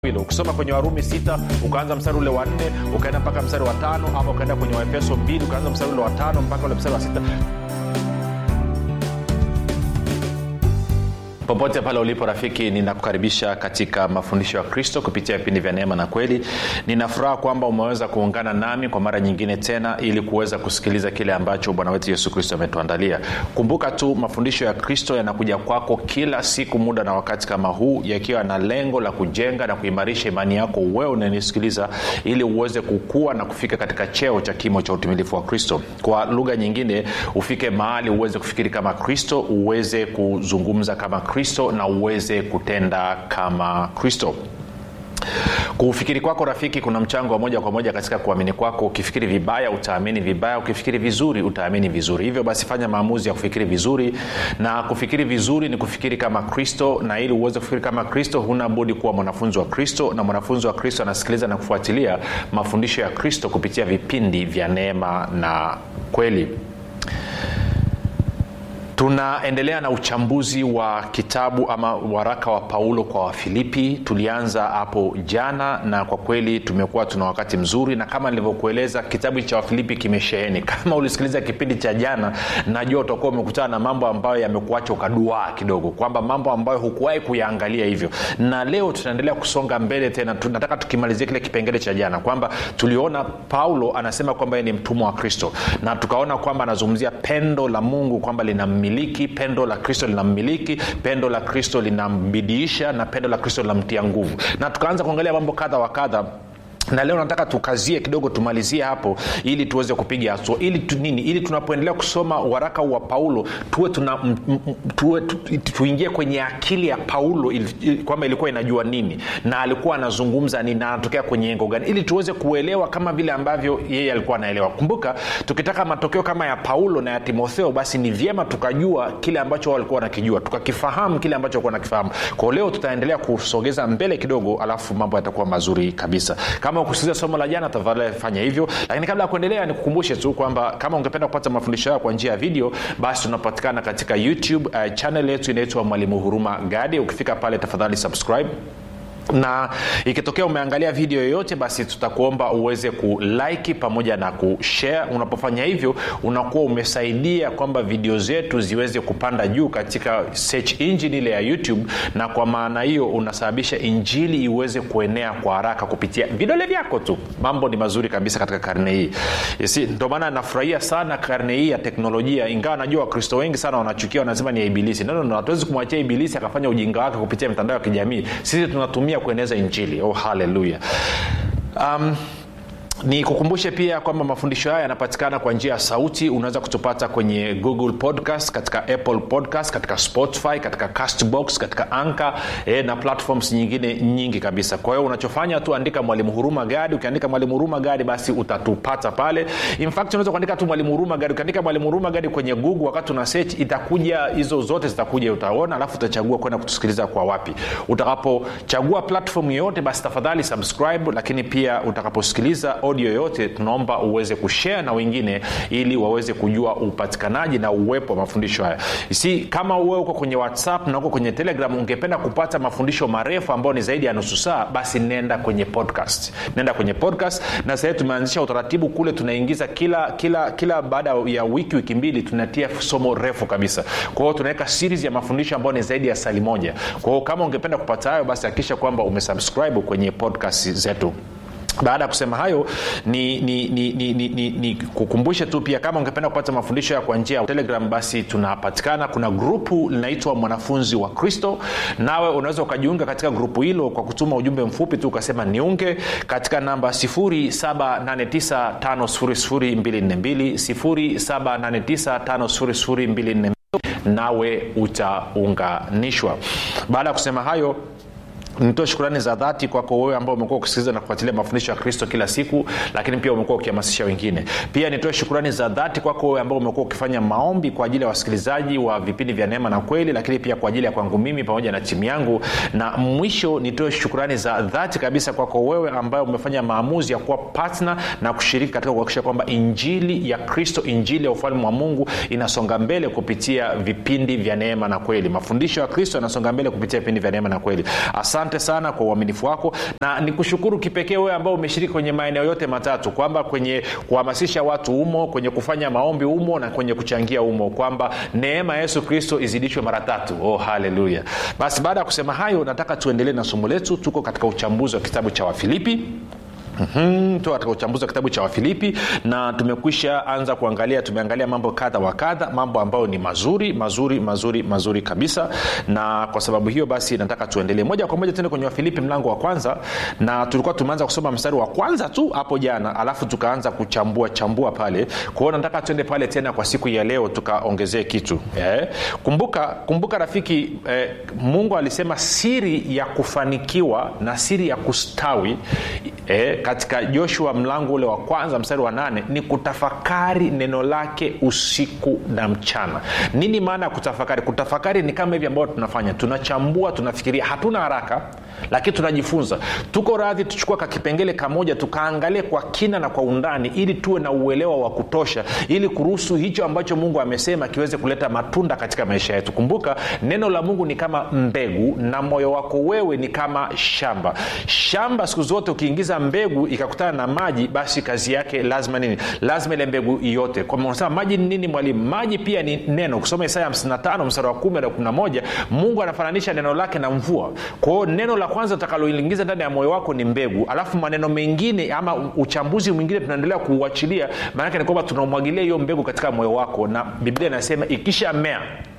hilo ukisoma kwenye warumi sita ukaanza mstari ule wa nne ukaenda mpaka mstari wa tano ama ukaenda kwenye waefeso mbili ukaanza mstari ule wa tano mpaka ule mstari wa sita popote pale ulipo rafiki ninakukaribisha katika mafundisho ya kristo kupitia vipindi vya neema na kweli ninafuraha kwamba umeweza kuungana nami kwa mara nyingine tena ili kuweza kusikiliza kile ambacho bwana wetu yesu kristo ametuandalia kumbuka tu mafundisho ya kristo yanakuja kwako kila siku muda na wakati kama huu yakiwa na lengo la kujenga na kuimarisha imani yako wewe unanisikiliza ili uweze kukua na kufika katika cheo cha kimo cha utimilifu wa kristo kwa lugha nyingine ufike mahali uweze kufikiri kama kristo uweze kuzungumza kama kristo na uweze kutenda kama kristo kufikiri kwako rafiki kuna mchango wa moja kwa moja katika kuamini kwako ukifikiri vibaya utaamini vibaya ukifikiri vizuri utaamini vizuri hivyo basi fanya maamuzi ya kufikiri vizuri na kufikiri vizuri ni kufikiri kama kristo na ili uweze kufikiri kama kristo huna budi kuwa mwanafunzi wa kristo na mwanafunzi wa kristo anasikiliza na kufuatilia mafundisho ya kristo kupitia vipindi vya neema na kweli tunaendelea na uchambuzi wa kitabu ama waraka wa paulo kwa wafilipi tulianza hapo jana na kwa kweli tumekuwa tuna wakati mzuri na kama nilivyokueleza kitabu cha wafilipi kimesheheni kama ulisikiliza kipindi cha jana najua utakuwa umekutana na mambo ambayo yamekuacha ukaduaa kidogo kwamba mambo ambayo hukuwahi kuyaangalia hivyo na leo tunaendelea kusonga mbele tena tunataka tukimalizia kile kipengele cha jana kwamba tuliona paulo anasema kwamba yeye ni mtumwa wa kristo na tukaona kwamba anazungumzia pendo la mungu kwamba linammiliki pendo la kristo linammiliki pendo la kristo linambidiisha na pendo la kristo linamtia nguvu na tukaanza kuangalia mambo kadha wa kadha na leo nataka tukazie kidogo tumalizie hapo ili tuweze kupiga hatua ili tu, nini ili tunapoendelea kusoma waraka wa paulo tuwe tuna m, m, tuwe, tu, tuingie kwenye akili ya paulo kwamba ilikuwa inajua nini na alikuwa anazungumza nini na anatokea kwenye engo gani ili tuweze kuelewa kama vile ambavyo yeye alikuwa anaelewa kumbuka tukitaka matokeo kama ya paulo na ya timotheo basi ni vyema tukajua kile ambacho walikuwa wanakijua tukakifahamu kile ambacho walikuwa wanakifahamu kwao leo tutaendelea kusogeza mbele kidogo alafu mambo yatakuwa mazuri kabisa kama ukusikiliza somo la jana tafadhali fanya hivyo lakini kabla ya kuendelea nikukumbushe tu kwamba kama ungependa kupata mafundisho hayo kwa njia ya video basi tunapatikana katika youtube uh, channel yetu inaitwa mwalimu huruma gadi ukifika pale tafadhali subscribe na ikitokea umeangalia video yoyote basi tutakuomba uweze kulike pamoja na kushare unapofanya hivyo unakuwa umesaidia kwamba video zetu ziweze kupanda juu katika search engine ile ya youtube na kwa maana hiyo unasababisha injili iweze kuenea kwa haraka kupitia vidole vyako tu mambo ni mazuri kabisa katika karne hii si ndio maana nafurahia sana karne hii ya teknolojia ingawa najua wakristo wengi sana wanachukia wanasema ni ya ibilisi no, no, no, hatuwezi kumwachia ibilisi akafanya ujinga wake kupitia mitandao ya kijamii sisi tunatumia kueneza injili oh haleluya um, ni kukumbushe pia kwamba mafundisho haya yanapatikana kwa njia ya sauti unaweza kutupata kwenye google podcast katika apple podcast katika spotify katika castbox katika anka e, na platforms nyingine nyingi kabisa kwa hiyo unachofanya tu andika mwalimu huruma gadi ukiandika mwalimu huruma gadi basi utatupata pale in fact unaweza kuandika tu mwalimu huruma gadi ukiandika mwalimu huruma gadi kwenye google wakati una search itakuja hizo zote zitakuja utaona alafu utachagua kwenda kutusikiliza kwa wapi utakapochagua platform yoyote basi tafadhali subscribe lakini pia utakaposikiliza audio yoyote tunaomba uweze kushare na wengine ili waweze kujua upatikanaji na uwepo wa mafundisho haya si kama uwe uko kwenye whatsapp na uko kwenye telegram ungependa kupata mafundisho marefu ambayo ni zaidi ya nusu saa basi nenda kwenye podcast nenda kwenye podcast na sahii tumeanzisha utaratibu kule tunaingiza kila kila kila baada ya wiki wiki mbili tunatia somo refu kabisa kwa hiyo tunaweka series ya mafundisho ambayo ni zaidi ya sali moja kwa hiyo kama ungependa kupata hayo basi hakikisha kwamba umesubscribe kwenye podcast zetu baada ya kusema hayo ni, ni, ni, ni, ni, ni, ni kukumbushe tu pia kama ungependa kupata mafundisho ya kwa njia ya telegram basi tunapatikana kuna grupu linaitwa mwanafunzi wa kristo nawe unaweza ukajiunga katika grupu hilo kwa kutuma ujumbe mfupi tu ukasema niunge katika namba 7895242 nawe utaunganishwa baada ya kusema hayo nitoe shukurani za dhati kwako wewe ambao umekuwa ukisikiliza na kufuatilia mafundisho ya kristo kila siku lakini pia umekuwa ukihamasisha wengine pia nitoe shukurani za dhati kwako wewe ambao umekuwa ukifanya maombi kwa ajili ya wasikilizaji wa vipindi vya neema na kweli lakini pia kwa ajili ya kwangu mimi pamoja na timu yangu na mwisho nitoe shukurani za dhati kabisa kwako wewe ambaye umefanya maamuzi ya kuwa patna na kushiriki katika kuhakikisha kwamba injili ya kristo injili ya ufalme wa mungu inasonga mbele kupitia vipindi vya neema na kweli mafundisho ya kristo yanasonga mbele kupitia vipindi vya neema na kweli asante asante sana kwa uaminifu wako na nikushukuru kipekee wewe ambao umeshiriki kwenye maeneo yote matatu kwamba kwenye kuhamasisha watu umo kwenye kufanya maombi umo na kwenye kuchangia umo kwamba neema ya yesu kristo izidishwe mara tatu oh haleluya basi baada ya kusema hayo nataka tuendelee na somo letu tuko katika uchambuzi wa kitabu cha wafilipi Mm-hmm. tu katika uchambuzi wa kitabu cha wafilipi na tumekwisha anza kuangalia tumeangalia mambo kadha wa kadha mambo ambayo ni mazuri mazuri mazuri mazuri kabisa na kwa sababu hiyo basi nataka tuendelee moja kwa moja tuende kwenye wafilipi mlango wa kwanza na tulikuwa tumeanza kusoma mstari wa kwanza tu hapo jana alafu tukaanza kuchambua chambua pale kwao nataka tuende pale tena kwa siku ya leo tukaongezee kitu eh? kumbuka kumbuka rafiki eh, mungu alisema siri ya kufanikiwa na siri ya kustawi eh, katika joshua mlango ule wa kwanza mstari wa nane ni kutafakari neno lake usiku na mchana nini maana ya kutafakari kutafakari ni kama hivi ambayo tunafanya tunachambua tunafikiria hatuna haraka lakini tunajifunza tuko radhi tuchukua kakipengele kamoja tukaangalie kwa kina na kwa undani ili tuwe na uelewa wa kutosha ili kuruhusu hicho ambacho mungu amesema kiweze kuleta matunda katika maisha yetu kumbuka neno la mungu ni kama mbegu na moyo wako wewe ni kama shamba shamba siku zote ukiingiza mbegu ikakutana na maji basi kazi yake lazima nini lazima ile mbegu yote unasema maji ni nini mwalimu maji pia ni neno kusoma isaya 55 mstari wa 1 na 11 mungu anafananisha neno lake na mvua kwao neno la kwanza utakaloingiza ndani ya moyo wako ni mbegu alafu maneno mengine ama uchambuzi mwingine tunaendelea kuuachilia maanake ni kwamba tunamwagilia hiyo mbegu katika moyo wako na biblia inasema ikisha mea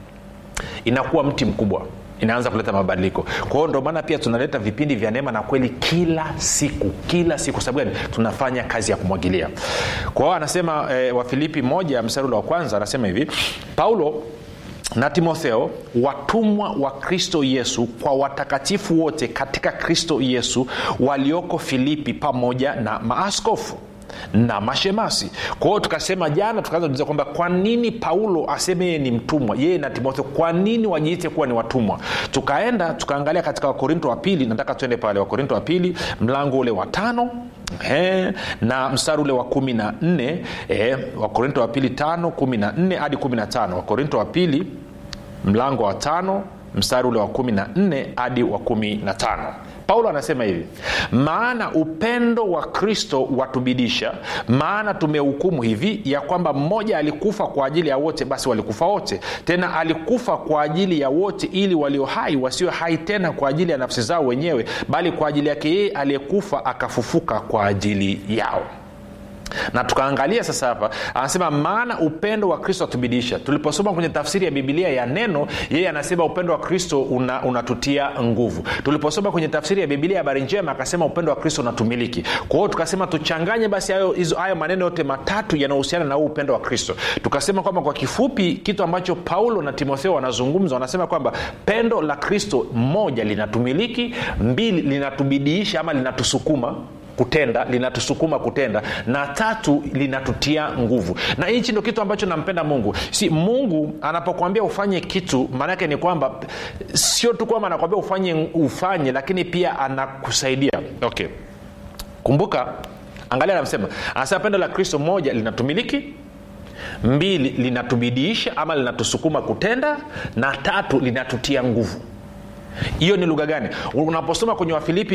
inakuwa mti mkubwa inaanza kuleta mabadiliko kwa hiyo ndio maana pia tunaleta vipindi vya neema na kweli kila siku kila siku sababu gani tunafanya kazi ya kumwagilia kwa hiyo anasema e, wafilipi moja mstari ule wa kwanza anasema hivi paulo na timotheo watumwa wa kristo yesu kwa watakatifu wote katika kristo yesu walioko filipi pamoja na maaskofu na mashemasi kwa hiyo tukasema jana tukaanza kuuliza kwamba kwa nini paulo aseme yeye ni mtumwa yeye na timotheo kwa nini wajiite kuwa ni watumwa tukaenda tukaangalia katika wakorinto wa pili nataka tuende pale wakorinto wa pili mlango ule wa tano He, na mstari ule wa kumi na nne eh, wakorinto wa pili tano kumi na nne hadi kumi na tano wakorinto wa pili mlango wa tano mstari ule wa kumi na nne hadi wa kumi na tano paulo anasema hivi maana upendo wa kristo watubidisha maana tumehukumu hivi ya kwamba mmoja alikufa kwa ajili ya wote basi walikufa wote tena alikufa kwa ajili ya wote ili walio hai wasio hai tena kwa ajili ya nafsi zao wenyewe bali kwa ajili yake yeye aliyekufa akafufuka kwa ajili yao na tukaangalia sasa hapa anasema maana upendo wa kristo atubidisha tuliposoma kwenye tafsiri ya bibilia ya neno yeye anasema upendo wa kristo unatutia una nguvu tuliposoma kwenye tafsiri ya bibilia ya habari njema akasema upendo wa kristo unatumiliki kwa hiyo tukasema tuchanganye basi hayo, hizo, hayo maneno yote matatu yanayohusiana na huu upendo wa kristo tukasema kwamba kwa kifupi kitu ambacho paulo na timotheo wanazungumza wanasema kwamba pendo la kristo moja linatumiliki mbili linatubidiisha ama linatusukuma kutenda linatusukuma kutenda na tatu linatutia nguvu na hichi ndo kitu ambacho nampenda mungu si mungu anapokwambia ufanye kitu maanaake ni kwamba sio tu kwamba anakwambia ufanye ufanye lakini pia anakusaidia okay kumbuka angalia anasema anasema pendo la kristo moja linatumiliki mbili linatubidiisha ama linatusukuma kutenda na tatu linatutia nguvu hiyo ni lugha gani unaposoma kwenye wafilipi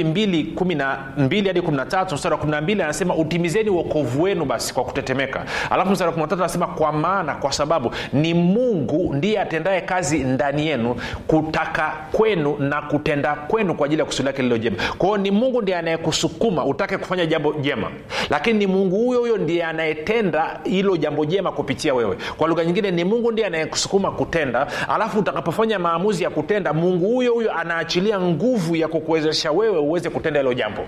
2 hadi 13 mstari wa 12 anasema utimizeni uokovu wenu basi kwa kutetemeka alafu mstari wa 13 anasema kwa maana kwa sababu ni mungu ndiye atendaye kazi ndani yenu kutaka kwenu na kutenda kwenu kwa ajili ya kusudi lake lilo jema kwao ni mungu ndiye anayekusukuma utake kufanya jambo jema lakini ni mungu huyo huyo ndiye anayetenda hilo jambo jema kupitia wewe kwa lugha nyingine ni mungu ndiye anayekusukuma kutenda alafu utakapofanya maamuzi ya kutenda mungu huyo huyo anaachilia nguvu ya kukuwezesha wewe uweze kutenda hilo jambo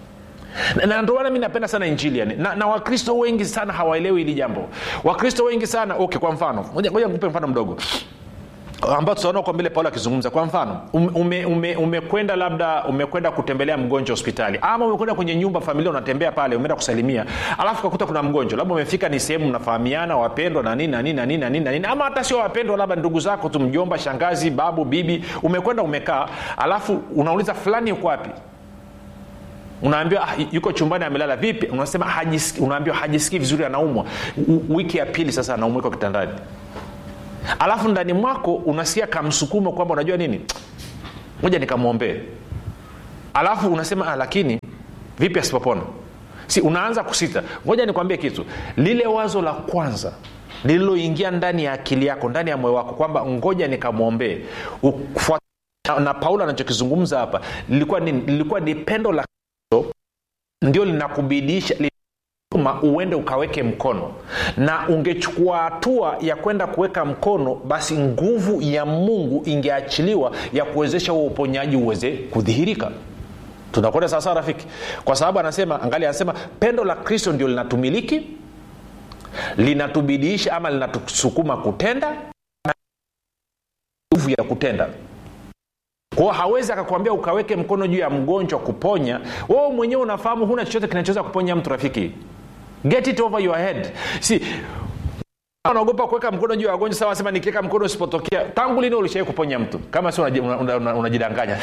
na ndio maana mi napenda sana injili yani na, na wakristo wengi sana hawaelewi hili jambo wakristo wengi sana okay kwa mfano ngoja nikupe mfano mdogo ambao tutaona huko mbele paulo akizungumza kwa mfano umekwenda ume, ume labda umekwenda kutembelea mgonjwa hospitali ama umekwenda kwenye nyumba familia unatembea pale umeenda kusalimia alafu kakuta kuna mgonjwa labda umefika ni sehemu mnafahamiana wapendwa na nini na nini na nini na nini na nini ama hata sio wapendwa labda ndugu zako tu mjomba shangazi babu bibi umekwenda umekaa alafu unauliza fulani yuko wapi unaambiwa ah, yuko chumbani amelala vipi unasema hajisiki, unaambiwa hajisikii vizuri anaumwa wiki ya pili sasa anaumwa iko kitandani alafu ndani mwako unasikia kamsukumo kwamba unajua nini moja nikamwombee alafu unasema ah, lakini vipi asipopona si unaanza kusita ngoja nikwambie kitu lile wazo la kwanza lililoingia ndani ya akili yako ndani ya moyo wako kwamba ngoja nikamwombee Ufuat- na, na paulo anachokizungumza hapa lilikuwa ni, lilikuwa ni pendo la kristo ndio linakubidisha ma uende ukaweke mkono na ungechukua hatua ya kwenda kuweka mkono basi nguvu ya mungu ingeachiliwa ya kuwezesha huo uponyaji uweze kudhihirika tunakwenda sawasawa rafiki kwa sababu anasema angali anasema pendo la kristo ndio linatumiliki linatubidiisha ama linatusukuma kutenda na nguvu ya kutenda kwao hawezi akakwambia ukaweke mkono juu ya mgonjwa kuponya wewe mwenyewe unafahamu huna chochote kinachoweza kuponya mtu rafiki get it over your head si unaogopa kuweka mkono juu ya wagonjwa sawa sema nikiweka mkono usipotokea tangu lini ulishawai kuponya mtu kama si unajidanganya una, una, una unajidanganya.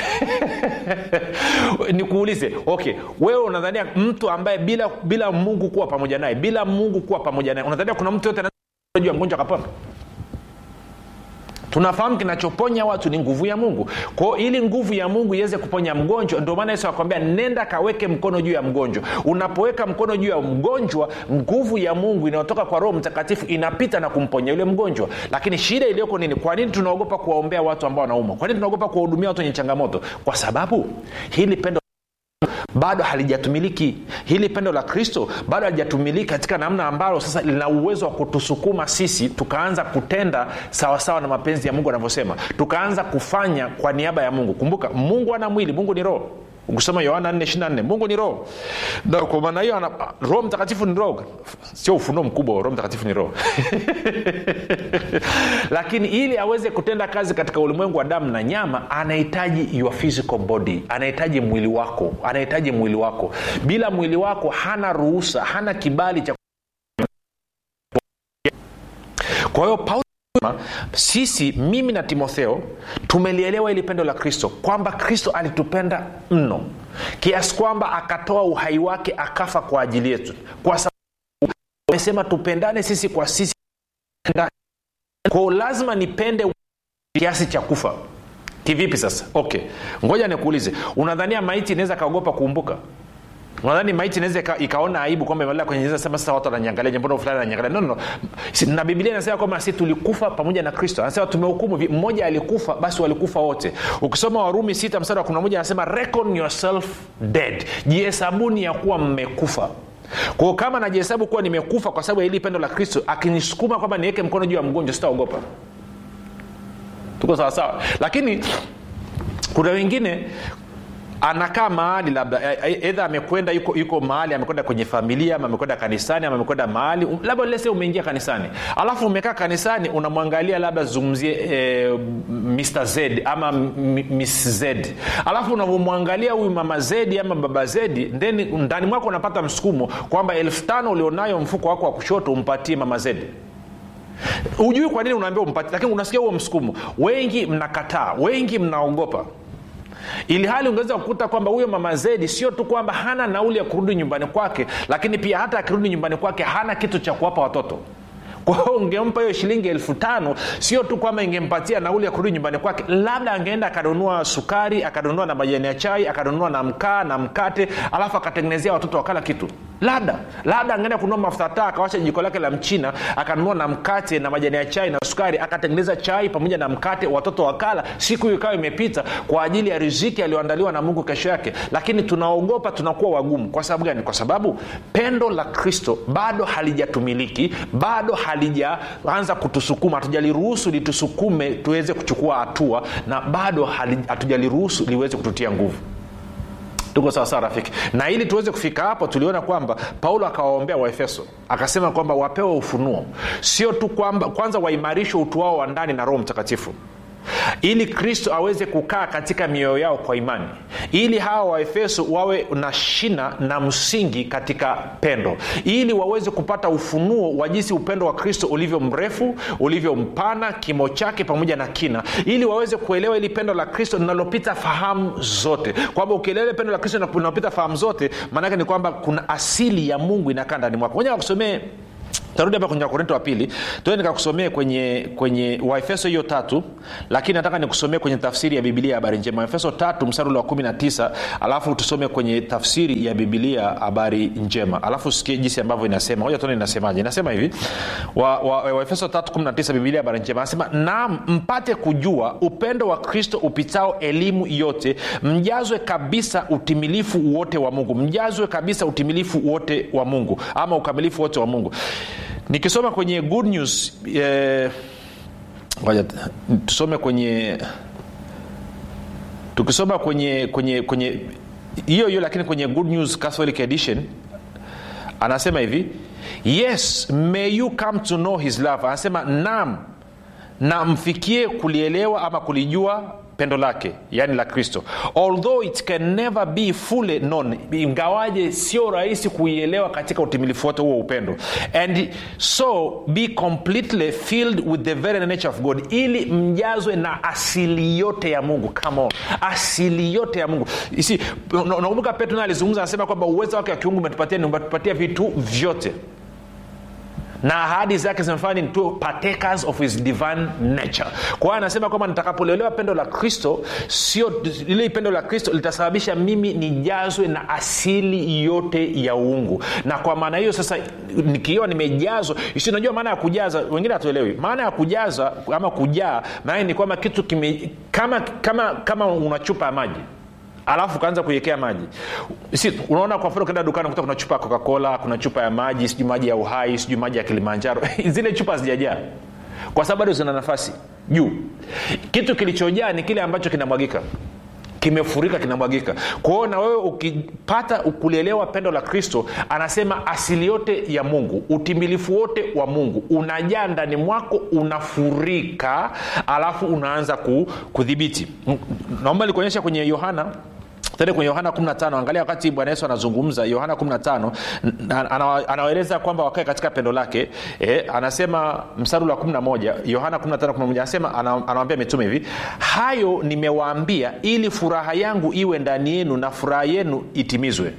nikuulize okay wewe unadhania mtu ambaye bila bila mungu kuwa pamoja naye bila mungu kuwa pamoja naye unadhania kuna mtu yote juu ya mgonjwa akapona tunafahamu kinachoponya watu ni nguvu ya mungu kwao ili nguvu ya mungu iweze kuponya mgonjwa ndio maana yesu akwambia nenda kaweke mkono juu ya mgonjwa unapoweka mkono juu ya mgonjwa nguvu ya mungu inayotoka kwa roho mtakatifu inapita na kumponya yule mgonjwa lakini shida iliyoko nini kwa nini tunaogopa kuwaombea watu ambao wanaumwa kwa nini tunaogopa kuwahudumia watu wenye changamoto kwa sababu hili pendo bado halijatumiliki hili pendo la kristo bado halijatumiliki katika namna ambalo sasa lina uwezo wa kutusukuma sisi tukaanza kutenda sawasawa na mapenzi ya mungu anavyosema tukaanza kufanya kwa niaba ya mungu kumbuka mungu ana mwili mungu ni roho ukisoma yohana 4 mungu ni roho na kwa maana hiyo ana- roho mtakatifu ni roho sio ufunuo mkubwa roho mtakatifu ni roho lakini ili aweze kutenda kazi katika ulimwengu wa damu na nyama anahitaji your physical body anahitaji mwili wako anahitaji mwili wako bila mwili wako hana ruhusa hana kibali cha kwa hiyo paulo anasema, sisi mimi na timotheo tumelielewa ili pendo la kristo kwamba kristo alitupenda mno kiasi kwamba akatoa uhai wake akafa kwa ajili yetu kwa sababu amesema tupendane sisi kwa sisi kwao lazima nipende kiasi cha kufa kivipi sasa okay ngoja nikuulize unadhania maiti inaweza kaogopa kuumbuka unadhani maiti inaweza ika, ikaona aibu kwamba imelala kwenye jeneza sema sasa watu wananiangalia mbona fulani ananiangalia no, no, no. Si- na biblia inasema kwamba si tulikufa pamoja na kristo anasema tumehukumu vi- mmoja alikufa basi walikufa wote ukisoma warumi sita mstari wa kumi na moja anasema reckon yourself dead jihesabuni ya kuwa mmekufa kwao kama najihesabu kuwa nimekufa kwa sababu ya hili pendo la kristo akinisukuma kwamba niweke mkono juu ya mgonjwa sitaogopa tuko sawasawa lakini kuna wengine anakaa mahali labda e- e- edha amekwenda yuko, yuko mahali amekwenda kwenye familia ama amekwenda kanisani ama amekwenda mahali um- labda lese umeingia kanisani alafu umekaa kanisani unamwangalia labda zungumzie e, mr z ama m- miss z alafu unavyomwangalia huyu mama zedi ama baba zedi then ndani mwako unapata msukumo kwamba elfu tano ulionayo mfuko wako wa kushoto umpatie mama zedi hujui kwa nini unaambia umpatie lakini unasikia huo msukumo wengi mnakataa wengi mnaogopa ili hali ungeweza kukuta kwamba huyo mama zedi sio tu kwamba hana nauli ya kurudi nyumbani kwake lakini pia hata akirudi nyumbani kwake hana kitu cha kuwapa watoto kwa hiyo ungempa hiyo shilingi elfu tano sio tu kwamba ingempatia nauli ya kurudi nyumbani kwake labda angeenda akanunua sukari akanunua na majani ya chai akanunua na mkaa na mkate alafu akatengenezea watoto wakala kitu labda labda angeenda kununua mafuta taa akawasha jiko lake la mchina akanunua na mkate na majani ya chai na sukari akatengeneza chai pamoja na mkate watoto wakala siku hiyo ikawa imepita kwa ajili ya riziki aliyoandaliwa na mungu kesho yake lakini tunaogopa tunakuwa wagumu kwa sababu gani kwa sababu pendo la kristo bado halijatumiliki bado halijaanza kutusukuma hatujaliruhusu litusukume tuweze kuchukua hatua na bado hali- hatujaliruhusu liweze kututia nguvu tuko sawasawa rafiki na ili tuweze kufika hapo tuliona kwamba paulo akawaombea waefeso akasema kwamba wapewe ufunuo sio tu kwamba kwanza waimarishwe utu wao wa ndani na roho mtakatifu ili kristo aweze kukaa katika mioyo yao kwa imani ili hawa waefeso wawe na shina na msingi katika pendo ili waweze kupata ufunuo wa jinsi upendo wa kristo ulivyo mrefu ulivyo mpana kimo chake pamoja na kina ili waweze kuelewa ili pendo la kristo linalopita fahamu zote kwamba ukielewa ile pendo la kristo linalopita fahamu zote maanake ni kwamba kuna asili ya mungu inakaa ndani mwako moja wakusomee tarudi hapa kwenye wakorinto wa pili tuende nikakusomee kwenye kwenye waefeso hiyo tatu lakini nataka nikusomee kwenye tafsiri ya bibilia ya habari njema waefeso tatu mstari ule wa kumi na tisa alafu tusome kwenye tafsiri ya bibilia habari njema alafu sikie jinsi ambavyo inasema hoja tuone inasemaje inasema hivi waefeso wa, wa waefeso tatu kumi na tisa bibilia habari njema anasema naam mpate kujua upendo wa kristo upitao elimu yote mjazwe kabisa utimilifu wote wa mungu mjazwe kabisa utimilifu wote wa mungu ama ukamilifu wote wa mungu nikisoma kwenye good news eh, ngoja tusome kwenye tukisoma kwenye kwenye kwenye hiyo hiyo lakini kwenye good news catholic edition anasema hivi yes may you come to know his love anasema nam na mfikie kulielewa ama kulijua pendo lake yaani la kristo although it can never be fully known ingawaje sio rahisi kuielewa katika utimilifu wote huo upendo and so be completely filled with the very nature of god ili mjazwe na asili yote ya mungu come on asili yote ya mungu isi nakumbuka petro naye alizungumza anasema kwamba uwezo wake wa kiungu umetupatia ni umetupatia vitu vyote na ahadi zake zimefanya ni tuwe partakers of his divine nature kwa hiyo anasema kwamba nitakapolielewa pendo la kristo sio lile pendo la kristo litasababisha mimi nijazwe na asili yote ya uungu na kwa maana hiyo sasa nikiwa nimejazwa si unajua maana ya kujaza wengine hatuelewi maana ya kujaza ama kujaa maana ni kwamba kitu kime kama kama kama una chupa ya maji alafu ukaanza kuiwekea maji si unaona kwa mfano ukienda dukani kuta kuna chupa ya coca-cola kuna chupa ya maji sijui maji ya uhai sijui maji ya kilimanjaro zile chupa hazijajaa kwa sababu bado zina nafasi juu kitu kilichojaa ni kile ambacho kinamwagika kimefurika kinamwagika kwa hiyo na wewe ukipata kulielewa pendo la kristo anasema asili yote ya mungu utimilifu wote wa mungu unajaa ndani mwako unafurika alafu unaanza kudhibiti naomba nikuonyesha kwenye yohana tende kwenye yohana 15 angalia wakati bwana yesu anazungumza yohana 15 anawaeleza kwamba wakae katika pendo lake e, anasema mstari wa 11 yohana 15 anasema anawambia mitume hivi hayo nimewaambia ili furaha yangu iwe ndani yenu na furaha yenu itimizwe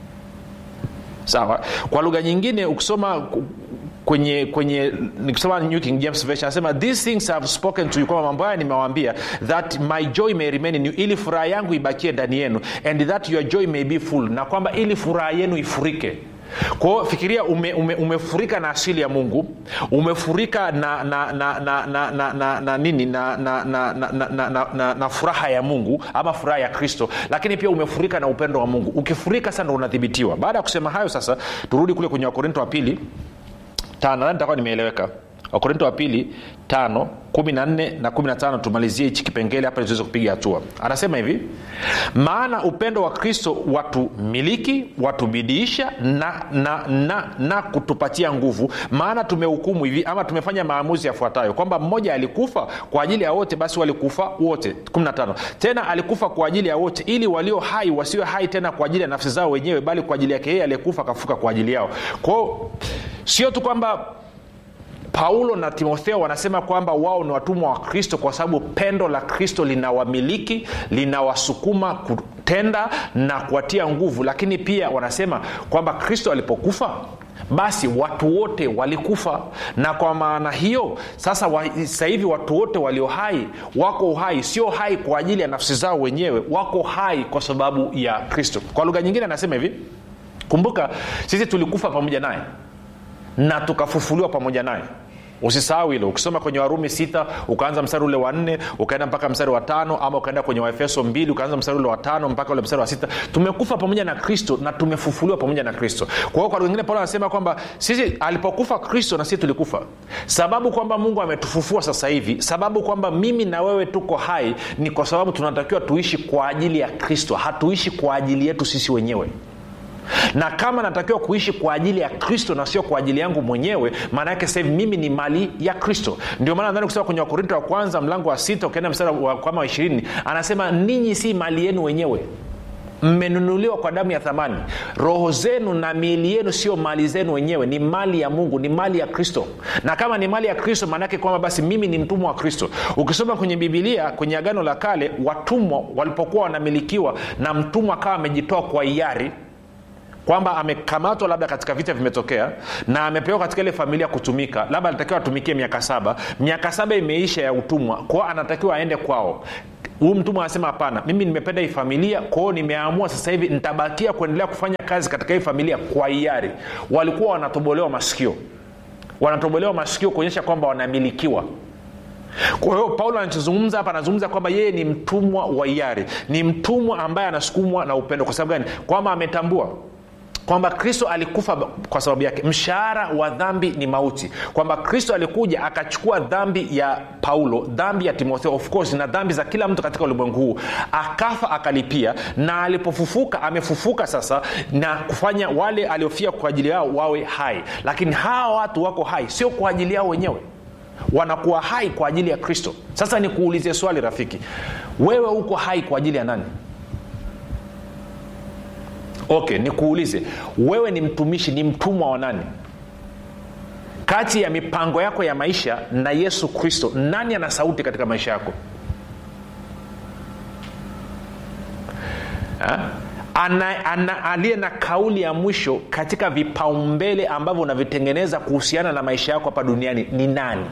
sawa kwa lugha nyingine ukisoma kwenye kwenye nikisoma new king james version anasema these things have spoken to you kwamba mambo haya nimewaambia that my joy may remain in you ili furaha yangu ibakie ndani yenu and that your joy may be full na kwamba ili furaha yenu ifurike kwao fikiria ume, ume, umefurika na asili ya mungu umefurika na na na na na, na, na, na nini na na, na, na, na, na, na, na, na furaha ya mungu ama furaha ya kristo lakini pia umefurika na upendo wa mungu ukifurika sasa ndo unadhibitiwa baada ya kusema hayo sasa turudi kule kwenye wakorinto wa pili tano nadhani nitakuwa nimeeleweka wakorinto wa pili tano kumi na nne na kumi na tano tumalizie hichi kipengele hapa tuweze kupiga hatua anasema hivi maana upendo wa kristo watumiliki watubidiisha na, na, na, na kutupatia nguvu maana tumehukumu hivi ama tumefanya maamuzi yafuatayo kwamba mmoja alikufa kwa ajili ya wote basi walikufa wote 15 tena alikufa kwa ajili ya wote ili walio hai wasiwe hai tena kwa ajili ya nafsi zao wenyewe bali kwa ajili yake yeye aliyekufa akafuka kwa ajili yao kwao sio tu kwamba paulo na timotheo wanasema kwamba wao ni watumwa wa kristo kwa sababu pendo la kristo linawamiliki linawasukuma kutenda na kuwatia nguvu lakini pia wanasema kwamba kristo alipokufa basi watu wote walikufa na kwa maana hiyo sasa sasa hivi watu wote walio hai wako hai sio hai kwa ajili ya nafsi zao wenyewe wako hai kwa sababu ya kristo kwa lugha nyingine anasema hivi kumbuka sisi tulikufa pamoja naye na tukafufuliwa pamoja naye usisahau hilo ukisoma kwenye warumi sita ukaanza mstari ule wa nne ukaenda mpaka mstari wa tano ama ukaenda kwenye waefeso mbili ukaanza mstari ule wa tano mpaka ule mstari wa sita tumekufa pamoja na kristo na tumefufuliwa pamoja na kristo kwa hiyo kwa wengine paulo anasema kwamba sisi alipokufa kristo na sisi tulikufa sababu kwamba mungu ametufufua sasa hivi sababu kwamba mimi na wewe tuko hai ni kwa sababu tunatakiwa tuishi kwa ajili ya kristo hatuishi kwa ajili yetu sisi wenyewe na kama natakiwa kuishi kwa ajili ya kristo na sio kwa ajili yangu mwenyewe maana yake sahivi mimi ni mali ya kristo ndio maana nadhani kusema kwenye wakorinto wa kwanza mlango wa sita ukienda mstari wa kama wa ishirini anasema ninyi si mali yenu wenyewe mmenunuliwa kwa damu ya thamani roho zenu na miili yenu sio mali zenu wenyewe ni mali ya mungu ni mali ya kristo na kama ni mali ya kristo maanaake kwamba basi mimi ni mtumwa wa kristo ukisoma kwenye bibilia kwenye agano la kale watumwa walipokuwa wanamilikiwa na mtumwa akawa amejitoa kwa hiari kwamba amekamatwa labda katika vita vimetokea na amepewa katika ile familia kutumika labda alitakiwa atumikie miaka saba miaka saba imeisha ya utumwa kwao anatakiwa aende kwao huyu mtumwa anasema hapana mimi nimependa hii familia kwao nimeamua sasa hivi nitabakia kuendelea kufanya kazi katika hii familia kwa hiari walikuwa wanatobolewa masikio wanatobolewa masikio kuonyesha kwamba wanamilikiwa kwa hiyo paulo anachozungumza hapa anazungumza kwamba yeye ni mtumwa wa hiari ni mtumwa ambaye anasukumwa na upendo kwa sababu gani kwamba ametambua kwamba kristo alikufa kwa sababu yake mshahara wa dhambi ni mauti kwamba kristo alikuja akachukua dhambi ya paulo dhambi ya timotheo of course na dhambi za kila mtu katika ulimwengu huu akafa akalipia na alipofufuka amefufuka sasa na kufanya wale aliofia kwa ajili yao wawe hai lakini hawa watu wako hai sio kwa ajili yao wenyewe wanakuwa hai kwa ajili ya kristo sasa nikuulizie swali rafiki wewe uko hai kwa ajili ya nani okay nikuulize wewe ni mtumishi ni mtumwa wa nani kati ya mipango yako ya maisha na yesu kristo nani ana sauti katika maisha yako Ha? ana, ana, aliye na kauli ya mwisho katika vipaumbele ambavyo unavitengeneza kuhusiana na maisha yako hapa duniani ni nani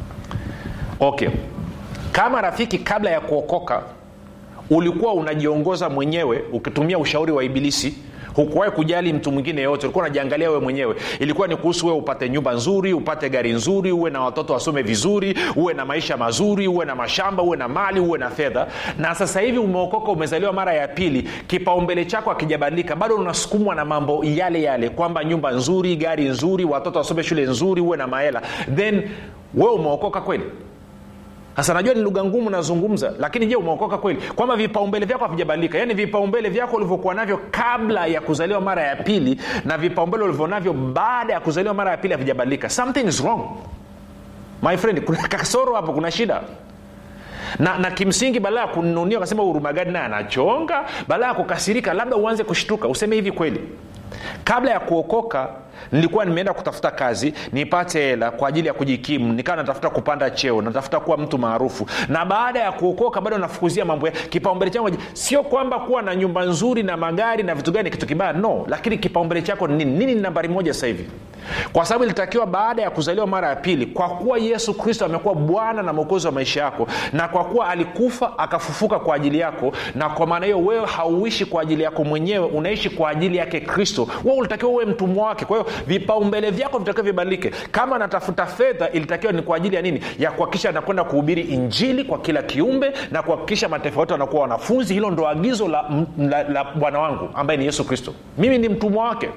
okay kama rafiki kabla ya kuokoka ulikuwa unajiongoza mwenyewe ukitumia ushauri wa ibilisi hukuwahi kujali mtu mwingine yoyote ulikuwa unajiangalia wewe mwenyewe ilikuwa ni kuhusu wewe upate nyumba nzuri upate gari nzuri uwe na watoto wasome vizuri uwe na maisha mazuri uwe na mashamba uwe na mali uwe na fedha na sasa hivi umeokoka umezaliwa mara ya pili kipaumbele chako akijabadilika bado unasukumwa na mambo yale yale kwamba nyumba nzuri gari nzuri watoto wasome shule nzuri uwe na mahela then wewe umeokoka kweli sasa najua ni lugha ngumu nazungumza lakini je umeokoka kweli kwamba vipaumbele vyako havijabadilika yaani vipaumbele vyako ulivyokuwa navyo kabla ya kuzaliwa mara ya pili na vipaumbele ulivyonavyo baada ya kuzaliwa mara ya pili havijabadilika something is wrong my friend kuna kasoro hapo kuna shida na, na kimsingi badala ya kununia ukasema urumagadi naye anachonga badala ya kukasirika labda uanze kushtuka useme hivi kweli kabla ya kuokoka nilikuwa nimeenda kutafuta kazi nipate hela kwa ajili ya kujikimu nikawa natafuta kupanda cheo natafuta kuwa mtu maarufu na baada ya kuokoka bado nafukuzia mambo ya kipaumbele changu sio kwamba kuwa na nyumba nzuri na magari na vitu gani kitu kibaya no lakini kipaumbele chako ni nini nini ni nambari moja sasa hivi kwa sababu ilitakiwa baada ya kuzaliwa mara ya pili kwa kuwa yesu kristo amekuwa bwana na mwokozi wa maisha yako na kwa kuwa alikufa akafufuka kwa ajili yako na kwa maana hiyo wewe hauishi kwa ajili yako mwenyewe unaishi kwa ajili yake kristo wewe ulitakiwa uwe mtumwa wake kwa hiyo vipaumbele vyako vitakiwa vibadilike kama natafuta fedha ilitakiwa ni kwa ajili ya nini ya kuhakikisha anakwenda kuhubiri injili kwa kila kiumbe na kuhakikisha mataifa yote wanakuwa wanafunzi hilo ndo agizo la, la, la bwana wangu ambaye ni yesu kristo mimi ni mtumwa wake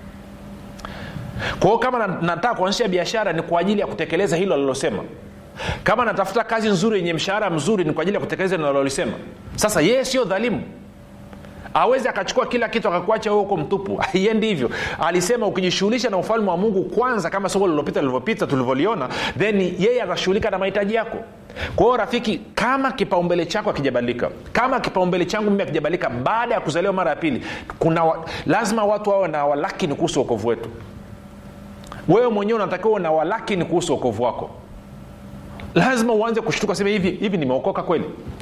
kwa hiyo kama nataka kuanzisha biashara ni kwa ajili ya kutekeleza hilo alilosema kama natafuta kazi nzuri yenye mshahara mzuri ni kwa ajili ya kutekeleza nalolisema sasa yeye sio dhalimu awezi akachukua kila kitu akakuacha wewe huko mtupu haiendi hivyo alisema ukijishughulisha na ufalme wa mungu kwanza kama soko lililopita lilivyopita tulivyoliona then yeye atashughulika na mahitaji yako kwa hiyo rafiki kama kipaumbele chako akijabadilika kama kipaumbele changu mimi akijabadilika baada ya kuzaliwa mara ya pili kuna wa, lazima watu wawe na walakini kuhusu uokovu wetu wewe mwenyewe unatakiwa uwe na walakini kuhusu uokovu wako lazima uanze kushtuka sema hivi hivi nimeokoka kweli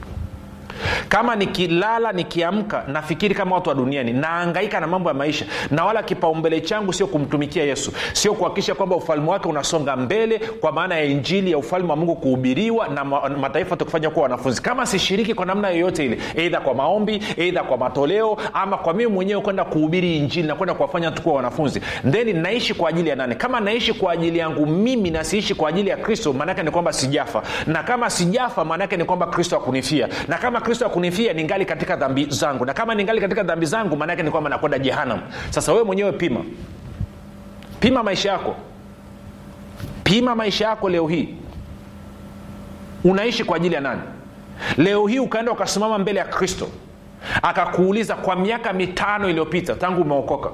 kama nikilala nikiamka nafikiri kama watu wa duniani naangaika na mambo ya maisha na wala kipaumbele changu sio kumtumikia yesu sio kuhakikisha kwamba ufalme wake unasonga mbele kwa maana ya injili ya ufalme wa mungu kuhubiriwa na ma, mataifa tukufanya kuwa wanafunzi kama sishiriki kwa namna yoyote ile eidha kwa maombi eidha kwa matoleo ama kwa mimi mwenyewe kwenda kuhubiri injili na kwenda kuwafanya tu kuwa wanafunzi then naishi kwa ajili ya nani kama naishi kwa ajili yangu mimi na siishi kwa ajili ya kristo maanaake ni kwamba sijafa na kama sijafa maanaake ni kwamba kristo akunifia na kama kristo akunifia ningali katika dhambi zangu na kama ningali katika dhambi zangu maanaake ni kwamba nakwenda jehanam sasa wewe mwenyewe pima pima maisha yako pima maisha yako leo hii unaishi kwa ajili ya nani leo hii ukaenda ukasimama mbele ya kristo akakuuliza kwa miaka mitano iliyopita tangu umeokoka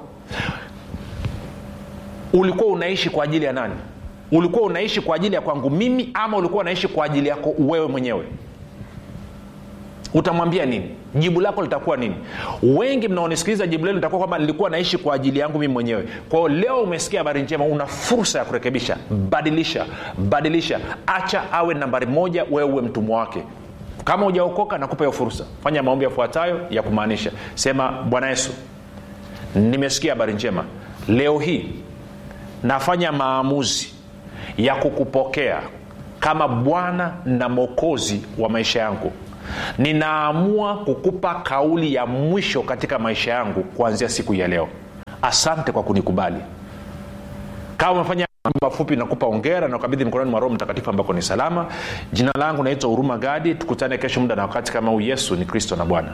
ulikuwa unaishi kwa ajili ya nani ulikuwa unaishi kwa ajili ya kwangu mimi ama ulikuwa unaishi kwa ajili yako wewe mwenyewe utamwambia nini jibu lako litakuwa nini wengi mnaonisikiliza jibu lenu litakuwa kwamba nilikuwa naishi kwa ajili yangu mimi mwenyewe kwao leo umesikia habari njema una fursa ya kurekebisha badilisha badilisha acha awe nambari moja wewe uwe mtumwa wake kama ujaokoka nakupa hiyo fursa fanya maombi yafuatayo ya kumaanisha sema bwana yesu nimesikia habari njema leo hii nafanya maamuzi ya kukupokea kama bwana na mwokozi wa maisha yangu ninaamua kukupa kauli ya mwisho katika maisha yangu kuanzia siku ya leo asante kwa kunikubali kama umefanya mafupi nakupa ongera na ukabidhi mkononi mwa roho mtakatifu ambako ni salama jina langu naitwa huruma gadi tukutane kesho muda na wakati kama huu yesu ni kristo na bwana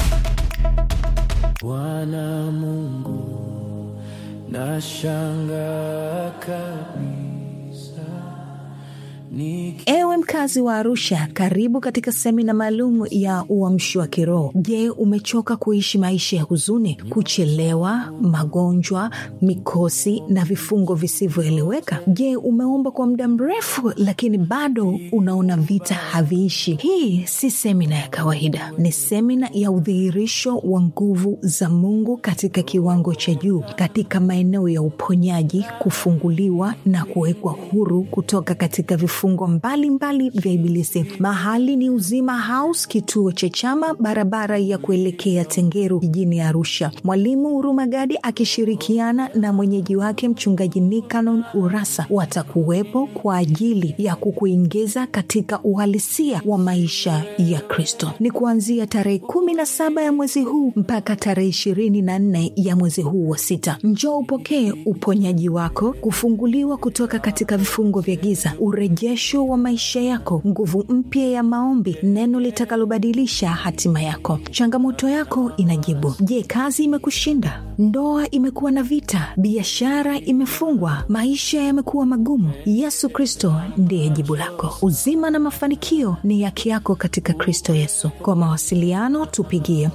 bwana mungu nashanga kabisa Niki ewe mkazi wa arusha karibu katika semina maalum ya uamshi wa kiroho je umechoka kuishi maisha ya huzuni kuchelewa magonjwa mikosi na vifungo visivyoeleweka je umeomba kwa muda mrefu lakini bado unaona vita haviishi hii si semina ya kawaida ni semina ya udhihirisho wa nguvu za mungu katika kiwango cha juu katika maeneo ya uponyaji kufunguliwa na kuwekwa huru kutoka katika vifungo mbalimbali vya ibilisi mahali ni uzima house kituo cha chama barabara ya kuelekea tengeru jijini arusha mwalimu huruma gadi akishirikiana na mwenyeji wake mchungaji nikanon urasa watakuwepo kwa ajili ya kukuingiza katika uhalisia wa maisha ya kristo ni kuanzia tarehe kumi na saba ya mwezi huu mpaka tarehe ishirini na nne ya mwezi huu wa sita njoo upokee uponyaji wako kufunguliwa kutoka katika vifungo vya giza urejesho wa maisha yako nguvu mpya ya maombi neno litakalobadilisha hatima yako changamoto yako inajibu je kazi imekushinda ndoa imekuwa na vita biashara imefungwa maisha yamekuwa magumu yesu kristo ndiye jibu lako uzima na mafanikio ni yake yako katika kristo yesu kwa mawasiliano tupigie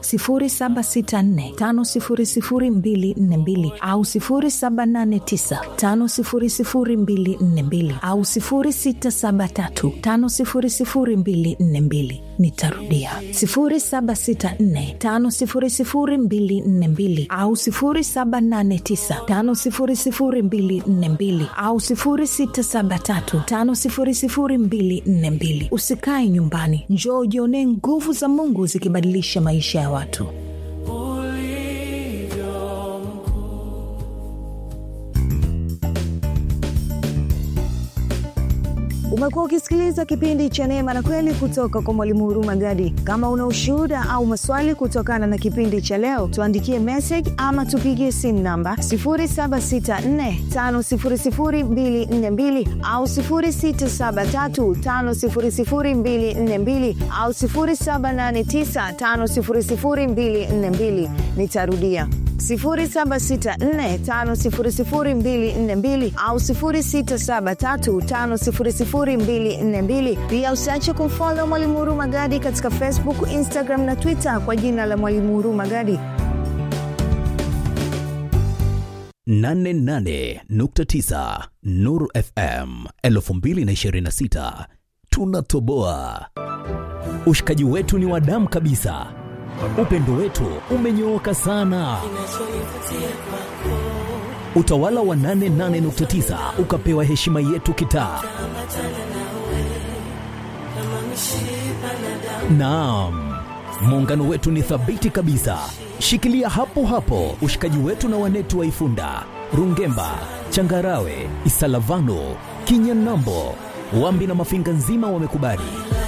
764500242 au 789500242 au 673500242 nitarudia 764500242 au 789500242 au 673500242 usikae nyumbani njoo ujionee nguvu za mungu zikibadilisha maisha ya watu ulivyo mkuu umekuwa ukisikiliza kipindi cha neema na kweli kutoka kwa mwalimu huruma gadi kama una ushuhuda au maswali kutokana na kipindi cha leo tuandikie message ama tupigie simu namba 7645242 au 6735242 au 7895242 nitarudia 764500242 au 673500242 pia usiache kumfolo mwalimu huruma gadi katika facebook instagram na twitter kwa jina la mwalimu huruma gadi 88.9 Nuru FM 2026 tunatoboa. Ushikaji wetu ni wa damu kabisa, upendo wetu umenyooka sana. Utawala wa 88.9 ukapewa heshima yetu kitaa. Naam, muungano wetu ni thabiti kabisa. Shikilia hapo hapo ushikaji wetu na wanetu wa Ifunda, Rungemba, Changarawe, Isalavano, Kinyanambo, Wambi na Mafinga nzima wamekubali.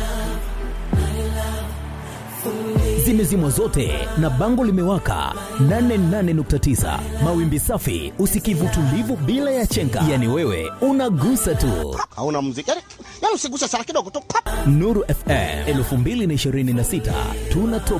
Zimezimwa zote na bango limewaka 88.9 mawimbi safi, usikivu tulivu bila ya chenga, yani wewe unagusa tu. hauna muziki yani, yani usiguse sana kidogo tu pap. Nuru FM 2026 tunatoboa.